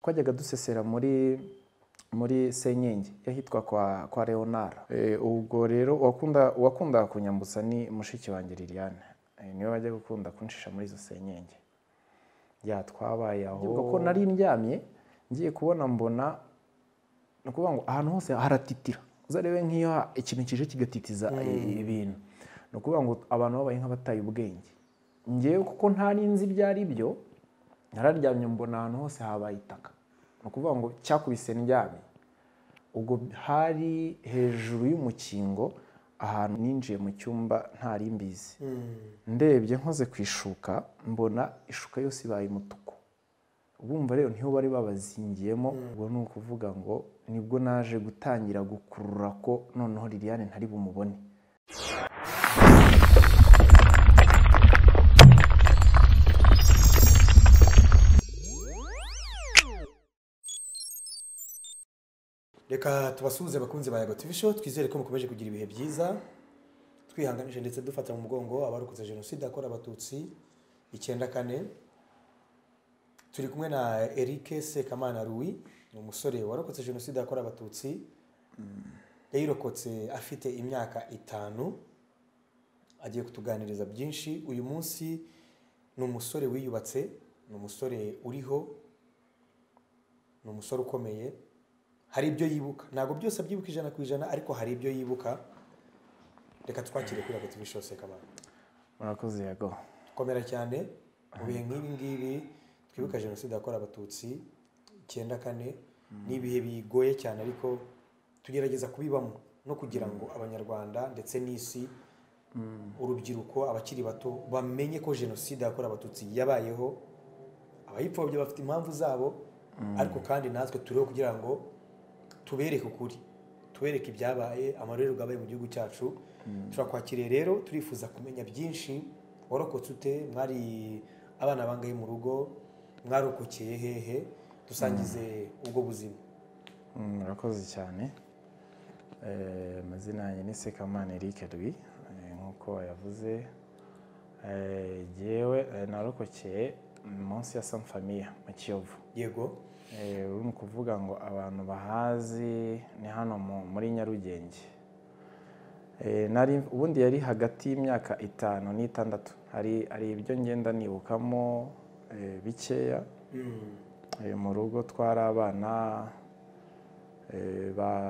twajyaga dusesera muri muri senyenge y'ahitwa kwa kwa leonara ubwo rero uwakundaga kunyambutsa ni mushiki wanjye liliane niwe wajya gukunda kunshisha muri izo senyenge ya twabaye aho ko nari ndyamye ngiye kubona mbona ni ukuvuga ngo ahantu hose haratitira uzarebe nk'iyo ikintu kije kigatitiza ibintu ni ukuvuga ngo abantu babaye nk'abataye ubwenge ngewe kuko nta n'inzi ibyo ari byo nararyamye mbona ahantu hose habaye itaka ni ukuvuga ngo cyakubise ndyamye ubwo hari hejuru y'umukingo ahantu ninjiye mu cyumba ntari mbizi ndebye nkoze ku ishuka mbona ishuka yose ibaye umutuku bumva rero niho bari babazingiyemo ubwo ni ukuvuga ngo nibwo naje gutangira gukurura ko noneho liliane ntari bumubone reka tubasuhuze abakunzi ba yego tv show twizere ko mukomeje kugira ibihe byiza twihanganije ndetse dufata mu mugongo abarokotse jenoside yakorewe abatutsi icyenda kane turi kumwe na eric sekamana ruwi ni umusore warokotse jenoside yakorewe abatutsi yayirokotse afite imyaka itanu agiye kutuganiriza byinshi uyu munsi ni umusore wiyubatse ni umusore uriho ni umusore ukomeye hari ibyo yibuka ntabwo byose abyibuka ijana ku ijana ariko hari ibyo yibuka reka twakire kuri agati bishose kamara murakoze yego komera cyane mu bihe nk'ibi ngibi twibuka jenoside yakorewe abatutsi icyenda kane ni ibihe bigoye cyane ariko tugerageza kubibamo no kugira ngo abanyarwanda ndetse n'isi urubyiruko abakiri bato bamenye ko jenoside yakorewe abatutsi yabayeho abayipfobye bafite impamvu zabo ariko kandi natwe turiho kugira ngo tubereke ukuri tubereke ibyabaye amarorerwa abaye mu gihugu cyacu turakwakiriye rero turifuza kumenya byinshi warokotse ute mwari abana bangahe mu rugo mwarokokeye hehe dusangize ubwo buzima murakoze cyane amazina yanjye ni sekamana eric rwi nk'uko yavuze yewe narokokeye munsi ya samfamiya mu kiyovu yego uri ni ukuvuga ngo abantu bahazi ni hano muri nyarugenge ubundi yari hagati y'imyaka itanu n'itandatu hari ibyo ngenda nibukamo bikeya mu rugo twari abana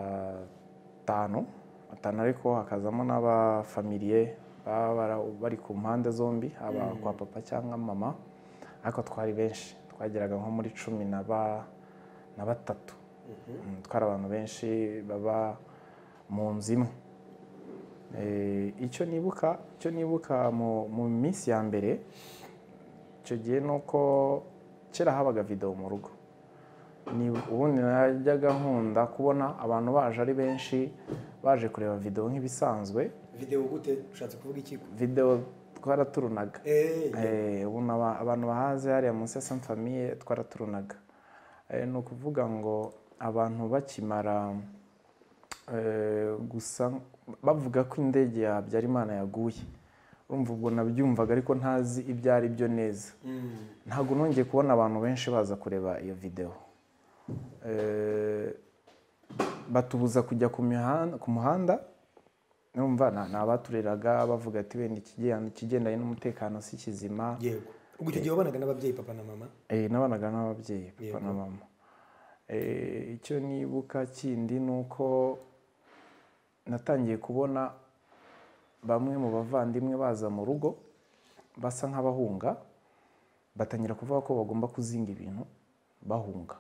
batanu batanu ariko hakazamo n'abafamiliye baba bari ku mpande zombi haba kwa papa cyangwa mama ariko twari benshi twageraga nko muri cumi na batatu twari abantu benshi baba mu nzu imwe icyo nibuka icyo nibuka mu minsi ya mbere icyo gihe ni uko kera habaga videwo mu rugo ubundi najyaga nkunda kubona abantu baje ari benshi baje kureba videwo nk'ibisanzwe videwo gute ushatse kuvuga iki videwo twaraturunaga ubu abantu bahaze hariya munsi ya samfamiye twaraturunaga ni ukuvuga ngo abantu bakimara gusa bavuga ko indege ya habyarimana yaguye urumva ubwo nabyumvaga ariko ntazi ibyo ari byo neza ntabwo nongeye kubona abantu benshi baza kureba iyo videwo batubuza kujya ku muhanda numva ni abatureraga bavuga ati wenda ikigendanye n'umutekano si kizima yego ubwo icyo gihe wabanaga n'ababyeyi papa na mama eee nabanaga n'ababyeyi papa na mama icyo nibuka kindi ni uko natangiye kubona bamwe mu bavandimwe baza mu rugo basa nk'abahunga batangira kuvuga ko bagomba kuzinga ibintu bahunga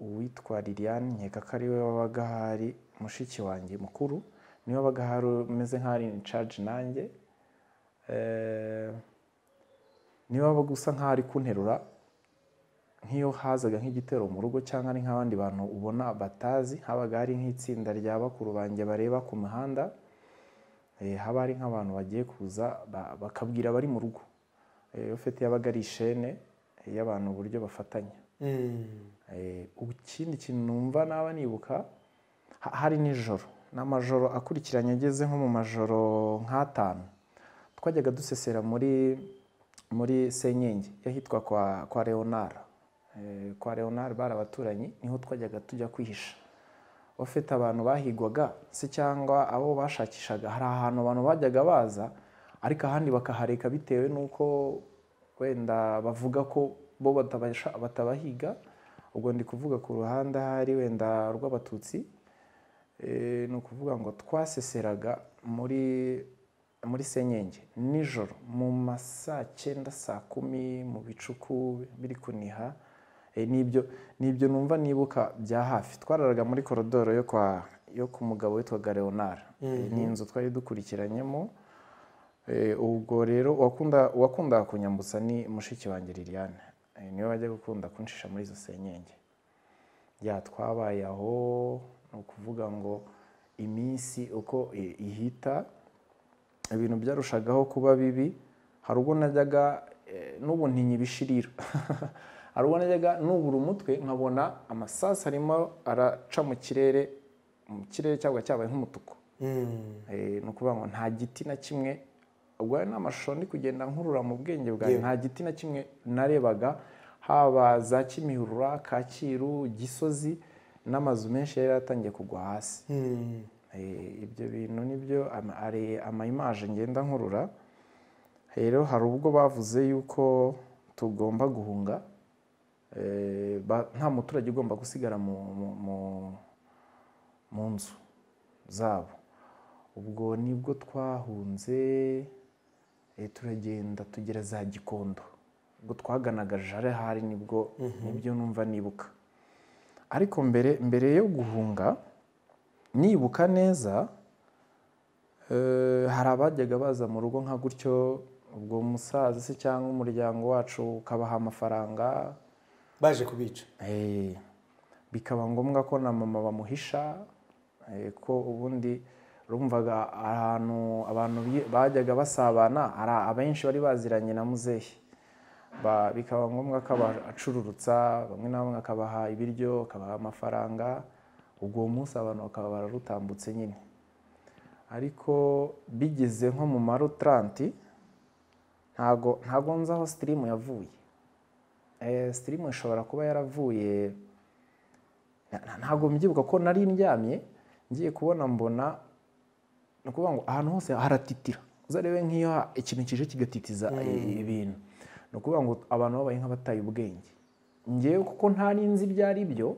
uwitwa liliane nkeka ko ari we wabaga ahari mushiki wanjye mukuru niwe wabaga ahari umeze nk'aho in charge nanjye niwe wabaga usa nk'aho ari kunterura nk'iyo hazaga nk'igitero mu rugo cyangwa ari nk'abandi bantu ubona batazi habaga hari nk'itsinda rya bakuru banjye bareba ku mihanda haba hari nk'abantu bagiye kuza bakabwira abari mu rugo ufite yabaga ari ishene y'abantu uburyo bafatanya ikindi kintu numva naba nibuka hari nijoro ni amajoro akurikiranye ageze nko mu majoro nk'atanu twajyaga dusesera muri muri senyenge y'ahitwa kwa kwa leonard Eh, kwa leonard bari abaturanyi niho twajyaga tujya kwihisha bafite abantu bahigwaga se cyangwa abo bashakishaga hari ahantu abantu bajyaga baza ariko ahandi bakahareka bitewe n'uko wenda bavuga ko bo batabasha- batabahiga ubwo ndi kuvuga ku ruhande ahari wenda rw'abatutsi Eh, ni ukuvuga ngo twaseseraga muri muri senyenge nijoro mu ma saa cyenda saa kumi mu bicuku biri kuniha Eh, nibyo nibyo numva nibuka bya hafi twararaga muri korodoro yo kwa yo ku mugabo witwaga leonard Eh, ni inzu twari dukurikiranyemo Eh, ubwo rero uwakunda uwakundaga kunyambutsa ni mushiki wanjye liliane Eh, niwe wajya gukunda kunshisha muri izo senyenge ya twabaye aho ni ukuvuga ngo iminsi uko i- ihita ibintu byarushagaho kuba bibi hari ubwo najyaga eh, n'ubu ntinya ibishirira hari ubwo najyaga nubura umutwe nkabona amasasu arimo araca mu kirere mu kirere cyagwa cyabaye nk'umutuku Mm. Eh, ni ukuvuga ngo nta giti na kimwe ubwo ayo ni amashusho ndi kugenda nkurura mu bwenge bwawe Yego. nta giti na kimwe narebaga haba za kimihurura kacyiru gisozi n'amazu menshi yari yaratangiye kugwa hasi Mm. Eh, ibyo bintu nibyo ama- ari amayimaje ngenda nkurura rero hari ubwo bavuze yuko tugomba guhunga Eh, ba- nta muturage ugomba gusigara mu- mu- mu- mu nzu zabo ubwo nibwo twahunze eh, turagenda tugera za gikondo ubwo twaganaga jare hari nibwo nibyo numva nibuka ariko mbere mbere yo guhunga nibuka neza eh, hari abajyaga baza mu rugo nka gutyo ubwo umusaza se cyangwa umuryango wacu ukabaha amafaranga baje kubica Eh, bikaba ngombwa ko na mama bamuhisha eh, ko ubundi rumvaga ahantu abantu bi- bajyaga basabana hari abenshi bari baziranye na muzehe Ba- bikaba ngombwa ko abacururutsa bamwe na bamwe akabaha ibiryo akabaha amafaranga ubwo munsi abantu bakaba bararutambutse nyine ariko bigeze nko mu marutanti ntago ntago nzi aho sitirimu yavuye Eh, sitirimu ishobora kuba yaravuye na- na- ntabwo mbyibuka ko nari ndyamye ngiye kubona mbona ni ukuvuga ngo ahantu hose haratitira uzarebe nk'iyo ha- ikintu kije kigatitiza i- ibintu ni ukuvuga ngo abantu babaye nk'abataye ubwenge ngewe kuko ntari nzi ibyo ari byo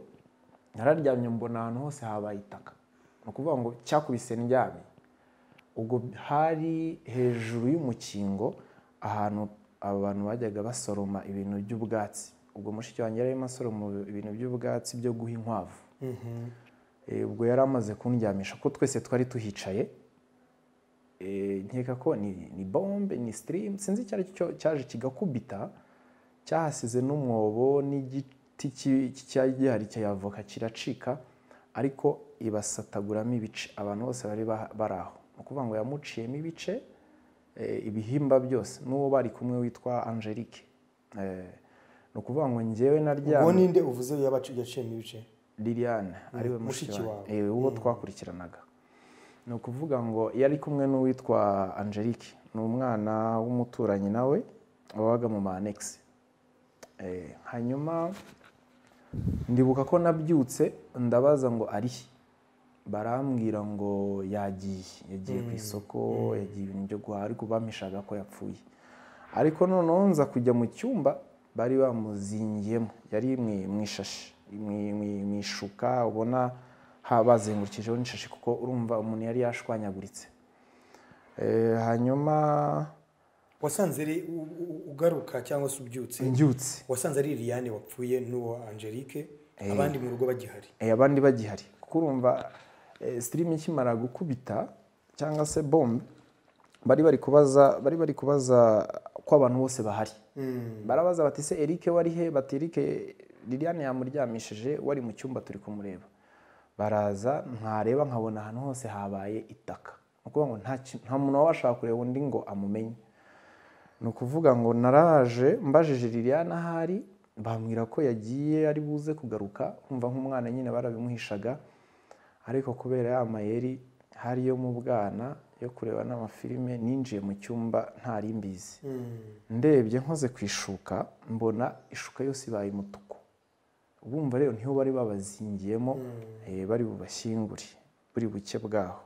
nararyamye mbona ahantu hose habaye itaka ni ukuvuga ngo cyakubise ndyamye ubwo hari hejuru y'umukingo ahantu aba bantu bajyaga basoroma ibintu by'ubwatsi ubwo mushiki wanjye yari arimo asoroma ibintu by'ubwatsi byo guha inkwavu Eh, ubwo yari amaze kundyamisha ko twese twari tuhicaye Eh, nkeka ko ni, ni bombe ni sitirimu sinzi icyo ari cyo cyaje kigakubita cyahasize n'umwobo n'igiti ki- ki- cyari gihari cya avoka kiracika ariko ibasataguramo ibice abantu bose bari ba- bari aho ni ukuvuga ngo yamuciyemo ibice eh, ibihimba byose n'uwo bari kumwe witwa angelique Eh, ni ukuvuga ngo njyewe naryamye uwo ninde uvuze yabacu yaciyemo ibice liliane ariwe mushiki mushiki wawe wawe. Eh, uwo twakurikiranaga ni ukuvuga ngo yari kumwe n'uwitwa angelique ni umwana w'umuturanyi nawe wabaga mu ma annexe. Eh, hanyuma ndibuka ko nabyutse ndabaza ngo arihe barambwira ngo yagiye yagiye ku isoko yagiye ibintu byo guhaha ariko bampishaga ko yapfuye ariko noneho nza kujya mu cyumba bari bamuzingiyemo yari mu- mu ishashi mu- mu- mu ishuka ubona ha- bazengurukijeho n'ishashi kuko urumva umuntu yari yashwanyaguritse Eh, hanyuma wasanze ari u- u- ugaruka cyangwa se ubyutse mbyutse wasanze ari liliane wapfuye n'uwo angelique abandi mu rugo bagihari Eh, abandi bagihari kuko urumva eh, sitirimu ikimara gukubita cyangwa se bombe bari bari kubaza bari bari kubaza ko abantu bose bahari barabaza bati se Eric wari he bati Eric Liliane yamuryamishije wari mu cyumba turi kumureba baraza ntareba nkabona ahantu hose habaye itaka ni ukuvuga ngo nta ki- nta muntu wabashaka kureba undi ngo amumenye ni ukuvuga ngo naraje mbajije Liliane ahari bambwira ko yagiye ari buze kugaruka kumva nk'umwana nyine barabimuhishaga ariko kubera ya mayeri hariyo mu bwana yo kureba n'amafilime ninjiye mu cyumba ntari mbizi Mm. ndebye nkoze ku ishuka mbona ishuka yose ibaye umutuku ubumva rero niho bari babazingiyemo eh, bari bubashyingure buri buke bwaho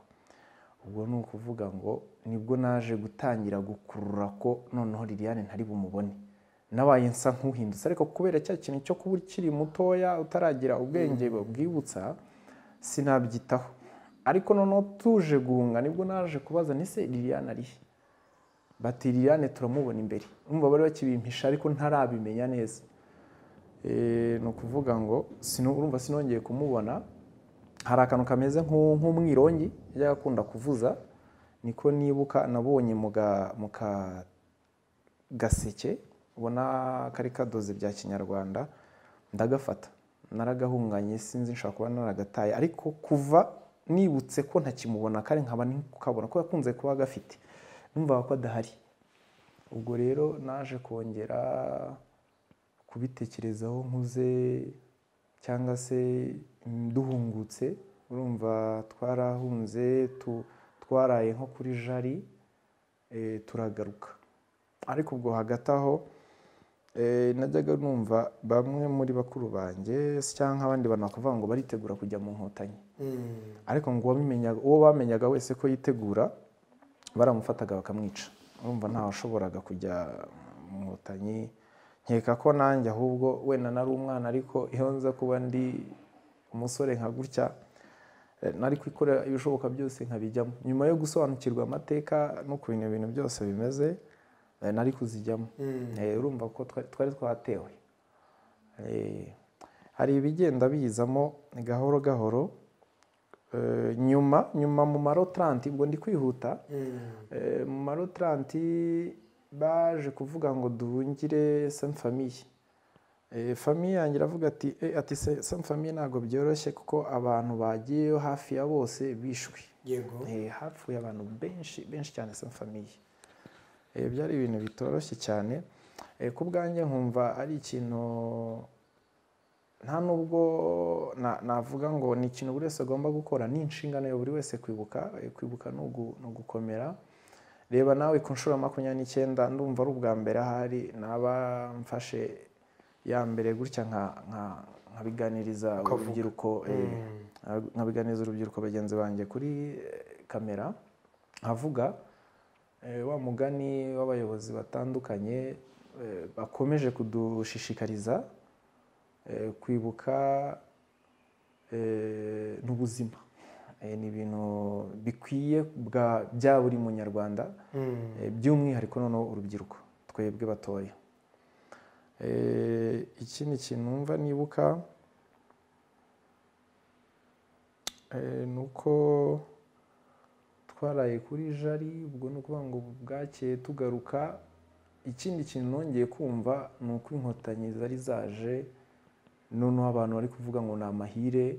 ubwo ni ukuvuga ngo nibwo naje gutangira gukurura ko noneho liliane ntari bumubone nabaye nsa nk'uhindutse ariko kubera cya kintu cyo kuba ukiri mutoya utaragira ubwenge bwibutsa sinabyitaho ariko noneho tuje guhunga nibwo naje kubaza nise liliane arihe bati liliane turamubona imbere urumva bari bakibimpisha ariko ntarabimenya neza Eh, ni ukuvuga ngo sino- urumva sinongeye kumubona hari akantu kameze nk'u- nk'umwirongi yajyaga akunda kuvuza niko nibuka nabonye mu ga- mu ka- gaseke ubona kari kadoze bya kinyarwanda ndagafata naragahunganye sinzi nshobora kuba naragataye ariko kuva nibutse ko ntakimubona kare nkaba ndi kukabona ko yakunze kuba gafite numvaga ko adahari ubwo rero naje kongera kubitekerezaho nkuze cyangwa se mm, duhungutse urumva twarahunze tu- twaraye nko kuri jari eh, turagaruka ariko ubwo hagati aho eh, najyaga numva bamwe muri bakuru banjye se cyangwa abandi bantu bakavuga ngo baritegura kujya mu nkotanyi Mm. ariko ngo uwabimenyaga uwo bamenyaga wese ko yitegura baramufataga bakamwica urumva ntawashoboraga kujya mu nkotanyi nkeka ko nanjye ahubwo wenda nari umwana ariko iyo nza kuba ndi umusore nka gutya eh, nari kwikorera ibishoboka byose nkabijyamo nyuma yo gusobanukirwa amateka n'ukuntu ibintu byose bimeze eh, nari kuzijyamo Mm. Eh, urumva ko twa- twari twatewe Eh, hari ibigenda biyizamo gahoro gahoro Eh, nyuma nyuma mu marotaranti ubwo ndi kwihuta Mm. Eh, mu marotaranti baje kuvuga ngo duhungire semu famiye famiye yanjye iravuga ati "Eh, ati semu famiye ntabwo byoroshye kuko abantu bagiyeyo hafi ya bose bishwe Yego. Eh, hapfuye abantu benshi benshi cyane sa famiye Eh, byari ibintu bitoroshye cyane Eh, ku bwanjye nkumva ari ikintu nta nubwo na- navuga ngo ni ikintu buri wese agomba gukora ni inshingano ya buri wese kwibuka Eh, kwibuka ni ugu- ni ugukomera reba nawe ku nshuro ya makumyabiri n'icyenda ndumva ari ubwa mbere ahari naba mfashe ya mbere gutya nka- nka- nkabiganiriza Ukavuga. urubyiruko eh, Mm. nkabiganiza urubyiruko bagenzi banjye kuri eh, kamera nkavuga eh, wa mugani w'abayobozi batandukanye eh, bakomeje kudushishikariza eh, kwibuka eh, n'ubuzima Eh, ni ibintu bikwiye bwa- bya buri munyarwanda Mm. Eh, by'umwihariko noneho urubyiruko twebwe batoya Eh, ikindi kintu numva nibuka eh, ni uko twaraye kuri jari ubwo ni ukuvuga ngo bwakeye tugaruka ikindi kintu nongeye kumva ni uko inkotanyi zari zaje noneho abantu bari kuvuga ngo ni amahire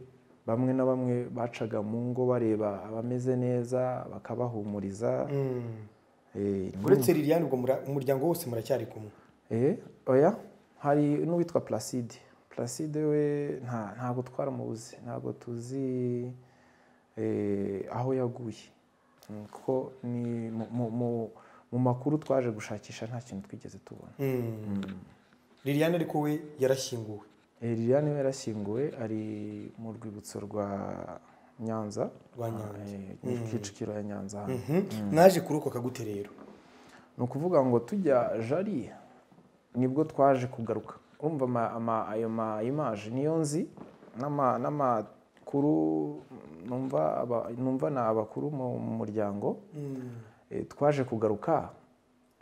bamwe na bamwe bacaga mu ngo bareba abameze neza bakabahumuriza Mm. Eh, uretse liliane ubwo mura- umuryango wose muracyari kumwe Eh, oya hari n'uwitwa placide placide we nta ntabwo twaramubuze ntabwo tuzi eh, aho yaguye Mm, kuko ni mu- mu- mu- mu makuru twaje gushakisha nta kintu twigeze tubona Mm. liliane ariko we yarashyinguwe Eh, liliane we yarashyinguwe ari mu rwibutso rwa nyanza Rwa Nyanza. Eh, ni kicukiro ya nyanza hano Mhm. naje kurokoka gute rero ni ukuvuga ngo tujya jari nibwo twaje kugaruka urumva ama- ama- ayo ma imaje niyo nzi n'ama- n'amakuru numva aba- numva ni abakuru mu mu muryango Mm. Eh, twaje kugaruka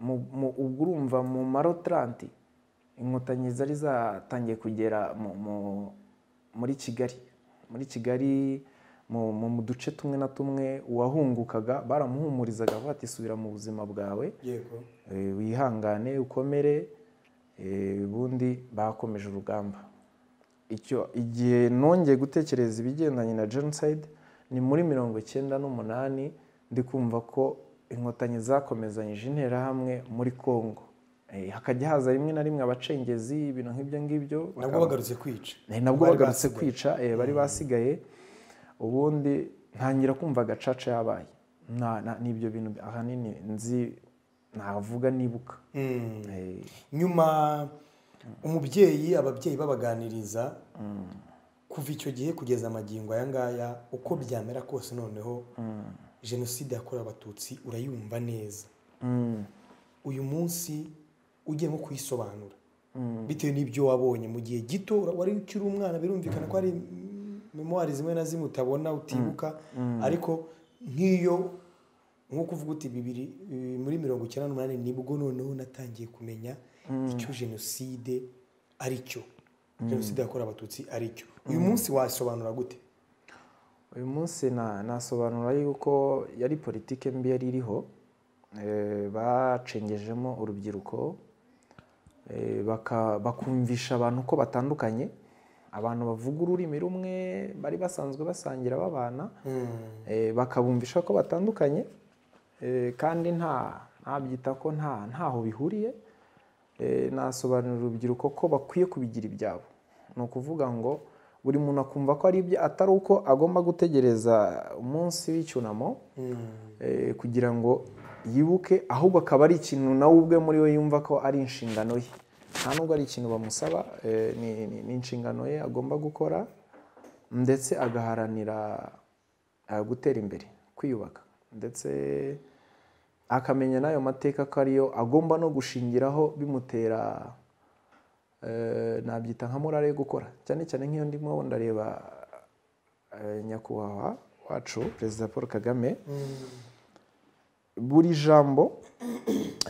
mu- mu- ubwo urumva mu marotaranti inkotanyi zari zatangiye kugera mu- mu- muri kigali muri kigali mu mu- mu duce tumwe na tumwe uwahungukaga baramuhumurizaga bavuga ati subira mu buzima bwawe yego Eh, wihangane ukomere eh, ubundi bakomeje urugamba icyo igihe nongeye gutekereza ibigendanye na genocide ni muri mirongo icyenda n'umunani ndi kumva ko inkotanyi zakomezanyije interahamwe muri congo Eh, hakajya haza rimwe na rimwe abacengezi ibintu nk'ibyo ngibyo nabwo bakaba- bagarutse kwica Eh, nabwo Bari bagarutse basigaye. kwica eh, bari basigaye ubundi ntangira kumva gacaca yabaye nta- nta- ni ibyo bintu ahanini nzi navuga nibuka Eh, nyuma umubyeyi ababyeyi babaganiriza kuva icyo gihe kugeza amagingo aya ngaya uko byamera kose noneho jenoside yakorewe abatutsi urayumva neza mm, uyu munsi ugiye nko kuyisobanura bitewe n'ibyo wabonye mu gihe gito wari ukiri umwana birumvikana ko hari memuwari zimwe na zimwe utabona utibuka ariko nk'iyo nko kuvuga uti bibiri eh, muri mirongo icyenda n'umunani nibwo noneho natangiye kumenya icyo jenoside ari cyo jenoside yakorewe abatutsi ari cyo uyu munsi wasobanura gute uyu munsi na- nasobanura yuko yari politike mbi yari iriho eh, bacengejemo urubyiruko eh, baka- bakumvisha abantu ko batandukanye abantu bavuga ururimi rumwe bari basanzwe basangira babana eh, bakabumvisha ko batandukanye eh, kandi nta ntabyita ko nta ntaho bihuriye Eh, nasobanurira urubyiruko ko bakwiye kubigira ibyabo ni ukuvuga ngo buri muntu akumva ko ari ibye atari uko agomba gutegereza umunsi w'icyunamo eh, kugira ngo yibuke ahubwo akaba ari ikintu nawe ubwe muri we yumva ko ari inshingano ye nta nubwo ari ikintu bamusaba eh, ni- ni ni inshingano ye agomba gukora ndetse agaharanira eh, gutera imbere kwiyubaka ndetse akamenya n'ayo mateka ko ariyo agomba no gushingiraho bimutera eh, nabyita nka morale yo gukora cyane cyane nk'iyo ndimo ndareba eh, nyakubahwa wacu perezida paul kagame buri jambo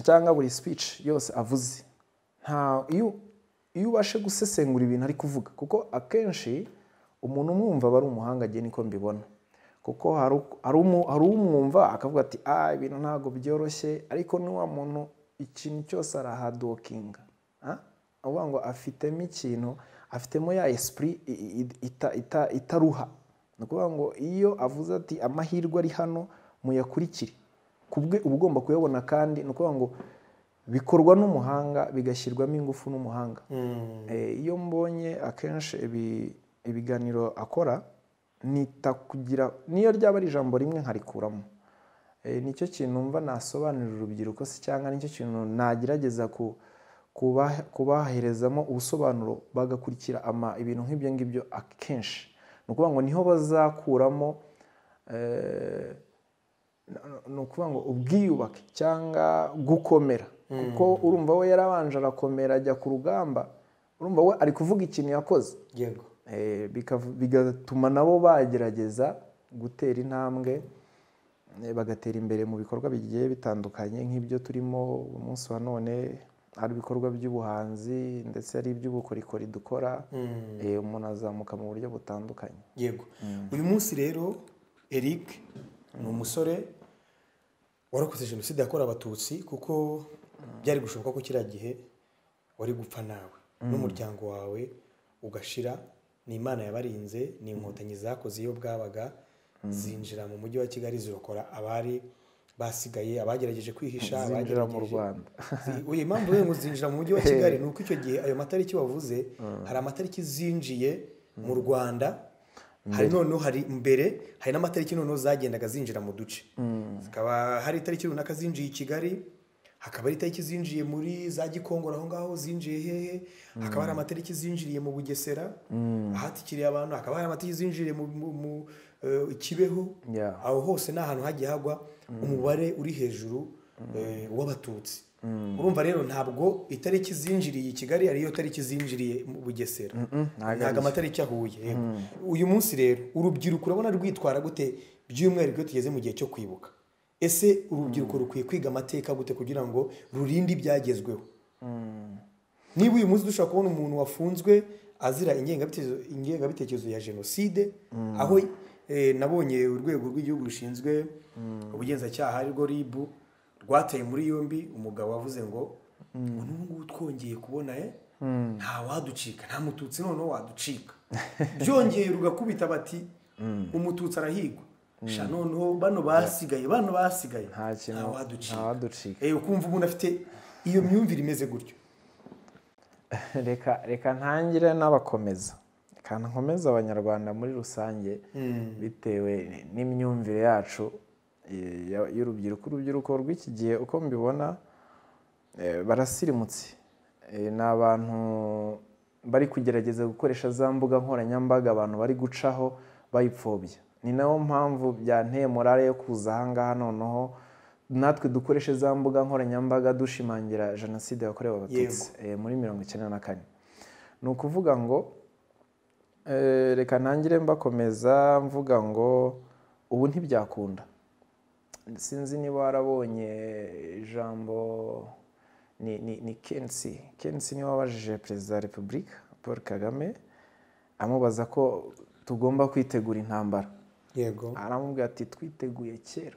cyangwa buri speech yose avuze nta iyo iyo ubashe gusesengura ibintu ari kuvuga kuko akenshi umuntu umwumva aba ari umuhanga agiye niko mbibona kuko hari u- hari umu- hari umwumva akavuga ati ah ibintu ntabwo byoroshye ariko ni wa muntu ikintu cyose arahadokinga Ah? avuga ngo afitemo ikintu afitemo ya esprit i- i- i- ita- ita- itaruha ni ukuvuga ngo iyo avuze ati amahirwe ari hano muyakurikire kubwe uba ugomba kuyabona kandi ni ukuvuga ngo bikorwa n'umuhanga bigashyirwamo ingufu n'umuhanga Eh, iyo mbonye akenshi ibi- ibiganiro akora nita kugira niyo ryaba ari ijambo rimwe nkarikuramo Eh, nicyo kintu numva nasobanurira urubyiruko se cyangwa nicyo kintu nagerageza ku kubahe- kubaherezamo ubusobanuro bagakurikira ama ibintu nk'ibyo ngibyo akenshi ni ukuvuga ngo niho bazakuramo eh, ni ukuvuga ngo ubwiyubake cyangwa gukomera kuko urumva we yarabanje arakomera ajya ku rugamba urumva we ari kuvuga ikintu yakoze yego Eh, bikav- bigatuma nabo bagerageza gutera intambwe eh, bagatera imbere mu bikorwa bigiye bitandukanye nk'ibyo turimo umunsi wa none ari ibikorwa by'ubuhanzi ndetse ari iby'ubukorikori dukora eh, umuntu azamuka mu buryo butandukanye yego uyu munsi rero eric ni umusore warokoze jenoside yakorewe abatutsi kuko byari gushoboka ko kiriya gihe wari gupfa nawe n'umuryango wawe ugashira ni imana yabarinze ni inkotanyi zakoze iyo bwabaga zinjira mu mujyi wa kigali zirokora abari basigaye abagerageje kwihisha zinjira mu abagerageje- rwanda Zi- uyu impamvu rero ngo zinjira mu mujyi wa kigali ni uko icyo gihe ayo matariki wavuze hari amatariki zinjiye mu rwanda hari noneho hari mbere hari n'amatariki noneho zagendaga zinjira mu duce zikaba hari itariki runaka zinjiye i kigali hakaba hari itariki zinjiye muri za gikongoro aho ngaho zinjiye hehe hakaba hari amatariki zinjiriye mu bugesera ahatikiriye abantu hakaba hari amatariki zinjiriye mu mu- mu, eh, kibeho Yeah. aho hose ni ahantu hagiye hagwa umubare uri hejuru eh, w'abatutsi urumva rero ntabwo itariki zinjiriye i kigali ariyo tariki zinjiriye mu bugesera ntago ntabwo amatariki ahuye yego. uyu munsi rero urubyiruko urabona rwitwara gute by'umwihariko iyo tugeze mu gihe cyo kwibuka ese urubyiruko rukwiye kwiga amateka gute kugira ngo rurinde ibyagezweho niba uyu munsi dushobora kubona umuntu wafunzwe azira ingengabitekerezo ingengabitekerezo ya jenoside aho eh, nabonye urwego rw'igihugu rushinzwe ubugenzacyaha arirwo rib rwateye muri yombi umugabo wavuze ngo ngo n'ubu ngubu twongeye kubona eh, nta waducika nta mututsi noneho waducika byongeye rugakubita bati umututsi arahigwa sha noneho bano basigaye bano basigaye nta kintu nta waducika Eh, ukumva umuntu afite iyo myumvire imeze gutyo reka reka ntangire n'abakomeza reka nkomeze abanyarwanda muri rusange bitewe n'imyumvire yacu eh, ya- y'urubyiruko urubyiruko rw'iki gihe uko mbibona eh, barasirimutse Eh, ni abantu bari kugerageza gukoresha za mbuga nkoranyambaga abantu bari gucaho bayipfobya ni nayo mpamvu byanteye morale yo kuza aha ngaha noneho natwe dukoreshe za mbuga nkoranyambaga dushimangira jenoside yakorewe abatutsi eh, muri mirongo icyenda na kane ni ukuvuga ngo Eh, reka ntangire mbakomeza mvuga ngo ubu ntibyakunda sinzi niba warabonye ijambo ni ni ni kensi kensi niwe wabajije perezida wa repubulika paul kagame amubaza ko tugomba kwitegura intambara yego aramubwira ati twiteguye kera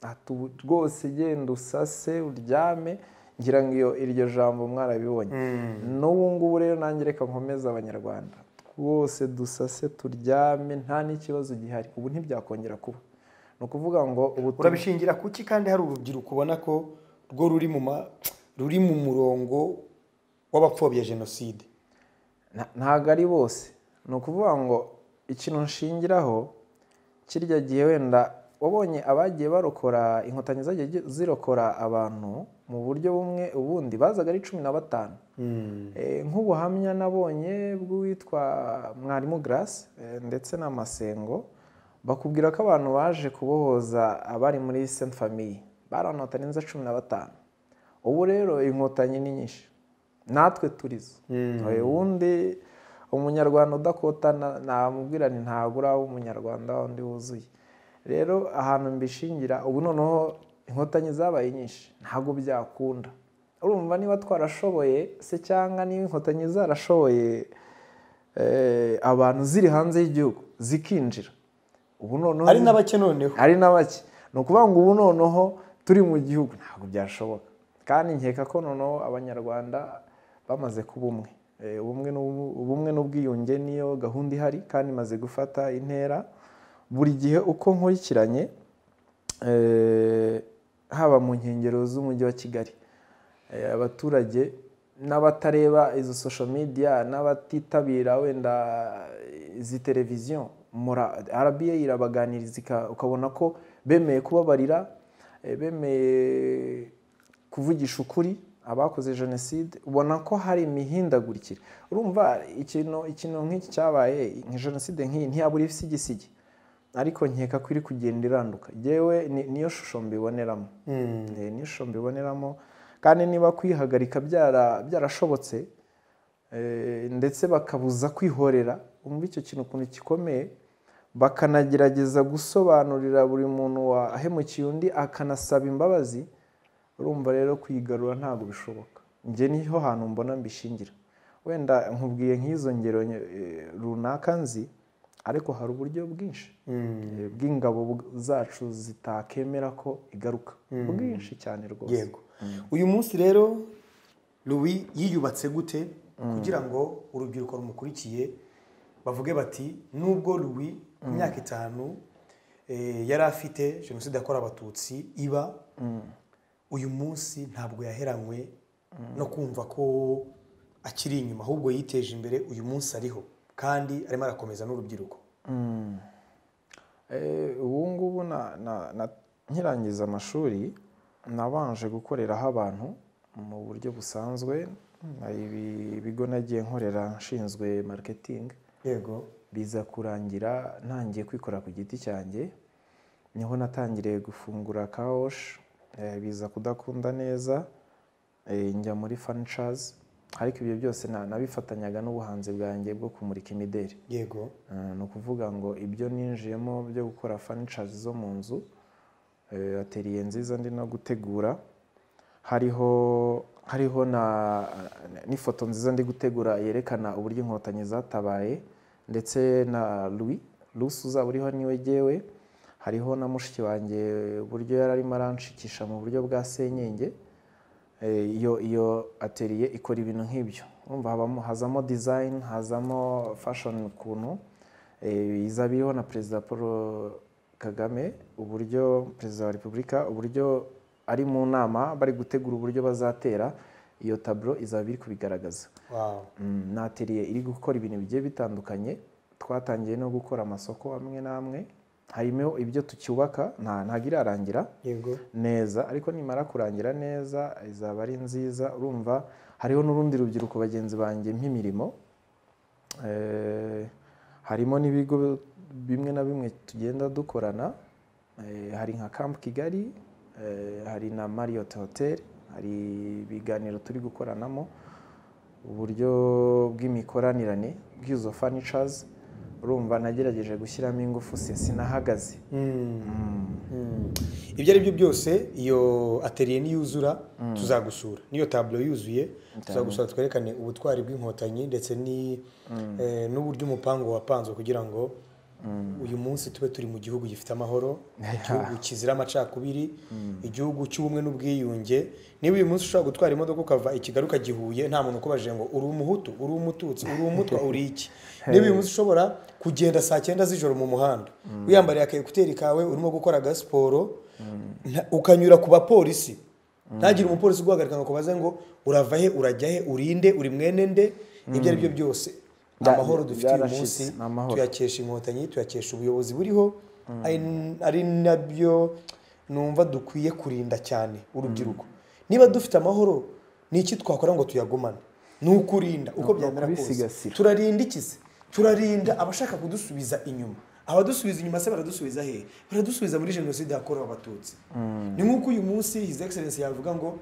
ati ubu rwose genda usase uryame ngira ngo iyo iryo jambo mwarabibonye n'ubu ngubu rero nanjye reka nkomeze abanyarwanda twose dusase turyame nta n'ikibazo gihari ubu ntibyakongera kuba ni ukuvuga ngo ubu tu- urabishingira kuki kandi hari urubyiruko ubona ko rwo ruri mu ma- ruri mu murongo w'abapfobya jenoside Nta- ntabwo ari bose ni ukuvuga ngo ikintu nshingiraho kirya gihe wenda wabonye abagiye barokora inkotanyi zagiye gi- zirokora abantu mu buryo bumwe ubundi bazaga ari cumi na batanu Eh, nk'ubuhamya nabonye bw'uwitwa mwarimu Grace eh, ndetse na Masengo bakubwira ko abantu baje kubohoza abari muri Saint Famille baranota neza cumi na batanu ubu rero inkotanyi ni nyinshi natwe turizo Eh, ubundi umunyarwanda udakotana namubwira nti ntabwo uraba umunyarwanda wundi wuzuye rero ahantu mbishingira ubu noneho inkotanyi zabaye nyinshi ntabwo byakunda urumva niba twarashoboye se cyangwa niba inkotanyi zarashoboye eh, abantu ziri hanze y'igihugu zikinjira ubu noneho hari n'abake noneho ari na bake ni ukuvuga ngo ubu noneho turi mu gihugu ntabwo byashoboka kandi nkeka ko noneho abanyarwanda bamaze kuba umwe Eh, ubumwe n'ubu- ubumwe n'ubwiyunge niyo gahunda ihari kandi imaze gufata intera buri gihe uko nkurikiranye eh, haba mu nkengero z'umujyi wa kigali eh, abaturage n'abatareba izo social media n'abatitabira wenda izi televiziyo mura rba irabaganiriza ika- ukabona ko bemeye kubabarira eh, bemeye kuvugisha ukuri abakoze jenoside ubona ko hari imihindagurikire urumva ikintu ikintu nk'iki cyabaye nka jenoside nk'iyi ntiyabura ibisigisigi ariko nkeka ko iri kugenda iranduka yewe niyo shusho mbiboneramo Eh, niyo shusho mbiboneramo kandi niba kwihagarika byara- byarashobotse eh, ndetse bakabuza kwihorera umva icyo kintu ukuntu gikomeye bakanagerageza gusobanurira buri muntu wahemukiye undi akanasaba imbabazi urumva rero kwigarura ntabwo bishoboka njye niho hantu mbona mbishingira wenda nkubwiye nk'izo ngero eh, runaka nzi ariko hari uburyo bwinshi eh, bw'ingabo bw- zacu zitakemera ko igaruka bwinshi cyane rwose yego uyu munsi rero Louis yiyubatse gute kugira ngo urubyiruko rumukurikiye bavuge bati nubwo Louis ku myaka itanu eh, yari afite jenoside yakorewe abatutsi iba uyu munsi ntabwo yaheranywe no kumva ko akiri inyuma ahubwo yiteje imbere uyu munsi ariho kandi arimo arakomeza n'urubyiruko Eh, ubu ngubu na- na- na- nkirangiza amashuri nabanje gukoreraho abantu mu buryo busanzwe hari ibi- ibigo nagiye nkorera nshinzwe marketing yego biza kurangira ntangiye kwikora ku giti cyanjye niho natangiriye gufungura kawoshi eh, biza kudakunda neza eh, njya muri fanicazi ariko ibyo byose na- nabifatanyaga n'ubuhanzi bwanjye bwo kumurika imideri yego Eh, ni ukuvuga ngo ibyo ninjiyemo byo gukora furniture zo mu nzu eh, ateriye nziza ndi no gutegura hariho hariho na n'ifoto nziza ndi gutegura yerekana uburyo inkotanyi zatabaye ndetse na Louis Louis uzaba uriho niwe jyewe hariho na mushiki wanjye uburyo yari arimo aranshikisha mu buryo bwa senyenge Eh, iyo iyo ateriye ikora ibintu nk'ibyo urumva habamo hazamo design hazamo fashion ukuntu Eh, izaba iriho na perezida paul kagame uburyo perezida wa repubulika uburyo ari mu nama bari gutegura uburyo bazatera iyo taburo izaba iri kubigaragaza wow Mm, ni ateriye iri gukora ibintu bigiye bitandukanye twatangiye no gukora amasoko amwe n'amwe harimo ibyo tukubaka nta- ntabwo irarangira yego neza ariko nimara kurangira neza izaba ari nziza urumva hariho n'urundi rubyiruko bagenzi banjye nk'imirimo Eh, harimo n'ibigo bimwe na bimwe tugenda dukorana Eh, hari nka camp kigali eh, hari na marriott hotel hari ibiganiro turi gukoranamo uburyo bw'imikoranirane bw'izo furnitures urumva nagerageje gushyiramo ingufu se sinahagaze Mm. ibyo ari byo byose iyo ateriye niyuzura tuzagusura niyo taburo yuzuye tuzagusura twerekane ubutwari bw'inkotanyi ndetse ni- eh, n'uburyo umupangu wapanzwe kugira ngo uyu munsi tube turi mu gihugu gifite amahoro igihugu kizira amacakubiri igihugu cy'ubumwe n'ubwiyunge niba uyu munsi ushobora gutwara imodoka ukava i kigali ukagihuye nta muntu ukubajije ngo uri umuhutu uri umututsi uri umutwa uri iki niba uyu munsi ushobora kugenda saa cyenda z'ijoro mu muhanda wiyambariye aka ekuteri kawe urimo gukora agasiporo nta- ukanyura ku bapolisi ntagire umupolisi uguhagarika ngo akubaze ngo urava he urajya he urinde uri mwene nde ibyo ari byo byose Bya- amahoro dufite uyu byarashize, munsi ni amahoro. tuyakesha inkotanyi tuyakesha ubuyobozi buriho ari ari nabyo numva dukwiye kurinda cyane urubyiruko niba dufite amahoro ni iki twakora ngo tuyagumane ni ukurinda uko ni byamera kose ukubisigasira. turarinda iki se turarinda abashaka kudusubiza inyuma abadusubiza inyuma se baradusubiza hehe baradusubiza muri jenoside yakorewe abatutsi ni nk'uko uyu munsi hizi egiserensi yavuga ngo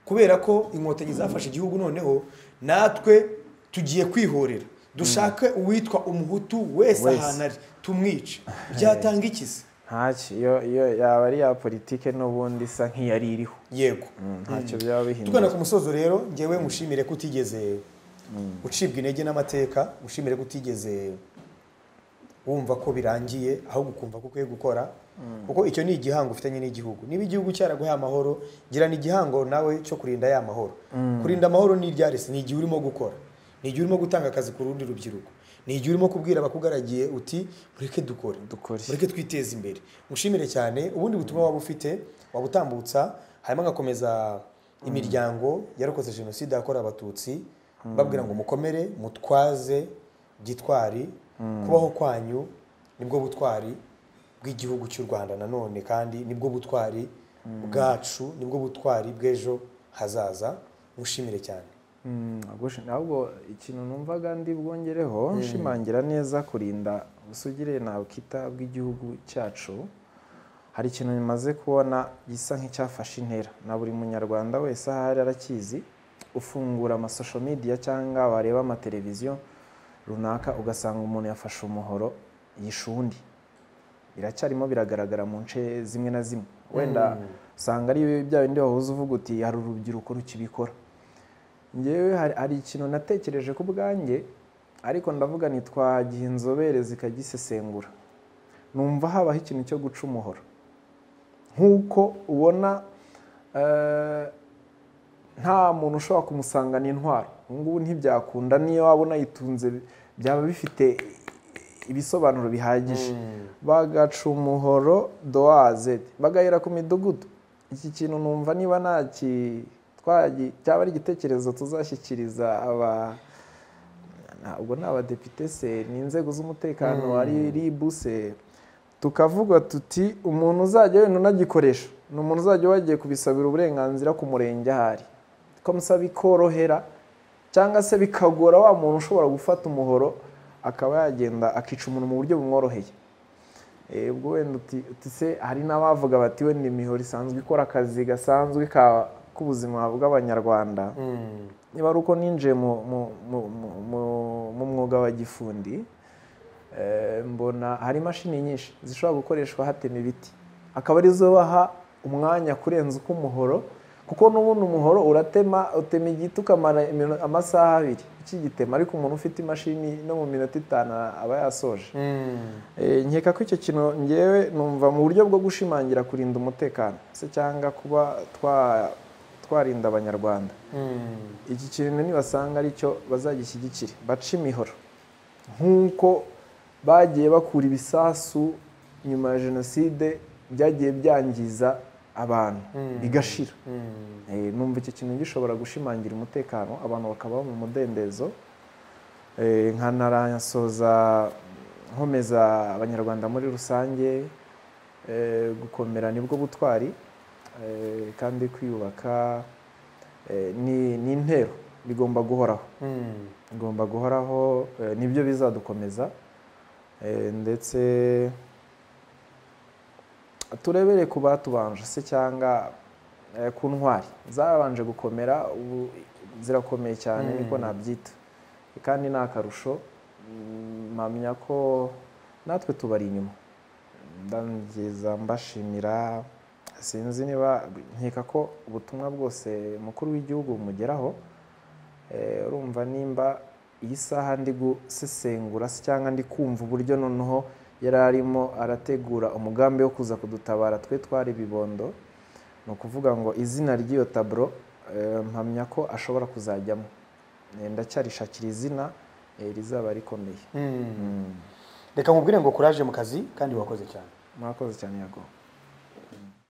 kubera ko inkotanyi zafashe igihugu noneho natwe tugiye kwihorera dushake uwitwa umuhutu wese Wese. ahantu ari tumwice byatanga iki se ntacyo iyo iyo yaba ari ya politike n'ubundi isa nk'iyari iriho yego ntacyo byaba bihindura tugana ku musozo rero ngewe ngushimire ko utigeze ucibwa intege n'amateka ngushimire ko utigeze wumva ko birangiye ahubwo ukumva ko ukwiye gukora kuko icyo ni igihango ufitanye n'igihugu niba igihugu cyaraguhaye amahoro girana igihango nawe cyo kurinda ya mahoro kurinda amahoro ni iryarisi ni igihe urimo gukora ni igihe urimo gutanga akazi ku rundi rubyiruko ni igihe urimo kubwira abakugaragiye uti mureke dukore Dukore. mureke twiteze imbere mushimire cyane ubundi butumwa waba ufite waba utambutsa hanyuma agakomeza imiryango yarokotse jenoside yakorewe abatutsi babwira ngo mukomere mutwaze gitwari kubaho kwanyu nibwo butwari bw'igihugu cy'u rwanda nanone kandi nibwo butwari bwacu nibwo butwari bw'ejo hazaza mushimire cyane Mm, gushi- ahubwo ikintu numvaga ndi bwongereho nshimangira neza kurinda ubusugire nabwita bw'igihugu cyacu hari ikintu bimaze kubona gisa nk'icyafashe intera na buri munyarwanda wese ahari arakizi ufungura amasosho media cyangwa wareba amateleviziyo runaka ugasanga umuntu yafashe umuhoro yishe undi biracyarimo biragaragara mu nce zimwe na zimwe wenda usanga ari bya bindi wahoze uvuga uti hari urubyiruko rukibikora ngewe hari, hari ikintu natekereje ku bwanjye ariko ndavuga ntitwagiha inzobere zikagisesengura numva habaho ikintu cyo guca umuhoro nk'uko ubona eh, nta muntu ushobora kumusangana intwaro ubu ngubu ntibyakunda niyo waba unayitunze byaba bifite ibisobanuro bihagije bagaca umuhoro doaze bagahera ku midugudu iki kintu numva niba nta ki- twagi- cyaba ari igitekerezo tuzashyikiriza aba ntabwo ni abadepite se ni inzego z'umutekano ari ribu se tukavuga tuti umuntu uzajya wenda unagikoresha ni umuntu uzajya wagiye kubisabira uburenganzira ku murenge ahari ko musaba bikorohera cyangwa se bikagora wa muntu ushobora gufata umuhoro akaba yagenda akica umuntu mu buryo bumworoheye Eh, ubwo wenda uti uti se hari n'abavuga bati wenda imihoro isanzwe ikora akazi gasanzwe ka- k'ubuzima bw'abanyarwanda niba ari uko ninjiye mu, mu, mu, mu, mu, mu mwuga wa gifundi eh, mbona hari imashini nyinshi zishobora gukoreshwa hatema ibiti akaba arizo baha umwanya kurenza uko umuhoro kuko n'ubundi umuhoro uratema utema igiti ukamara imino- amasaha abiri ukigitema ariko umuntu ufite imashini no mu minota itanu aba yasoje Eh, nkeka ko icyo kintu ngewe numva mu buryo bwo gushimangira kurinda umutekano se cyangwa kuba twa- twarinda abanyarwanda iki kintu nibasanga aricyo bazagishyigikire bace imihoro nk'uko bagiye bakura ibisasu nyuma ya jenoside byagiye byangiza abantu bigashira Eh, numva icyo kintu gishobora gushimangira umutekano abantu bakabaho mu mudendezo Eh, nkanasoza nkomeza abanyarwanda muri rusange eh, gukomera nibwo butwari eh, kandi kwiyubaka eh, ni ni intero bigomba guhoraho Mm. igomba guhoraho eh, nibyo bizadukomeza eh, ndetse turebere ku batubanje se cyangwa eh, ku ntwari zabanje gukomera ubu zirakomeye cyane niko nabyita kandi ni akarusho mm, mpamya ko natwe tubari inyuma ndangiza mbashimira sinzi niba nkeka ko ubutumwa bwose umukuru w'igihugu bumugeraho Eh, urumva nimba iyi saha ndi gusesengura se cyangwa ndi kumva uburyo noneho yari arimo arategura umugambi wo kuza kudutabara twe twari ibibondo ni ukuvuga ngo izina ry'iyo taburo eh, mpamya ko ashobora kuzajyamo Eh, ndacyarishakira izina eh, rizaba rikomeye Mm. reka nkubwire ngo kuraje mu kazi kandi wakoze cyane murakoze cyane yago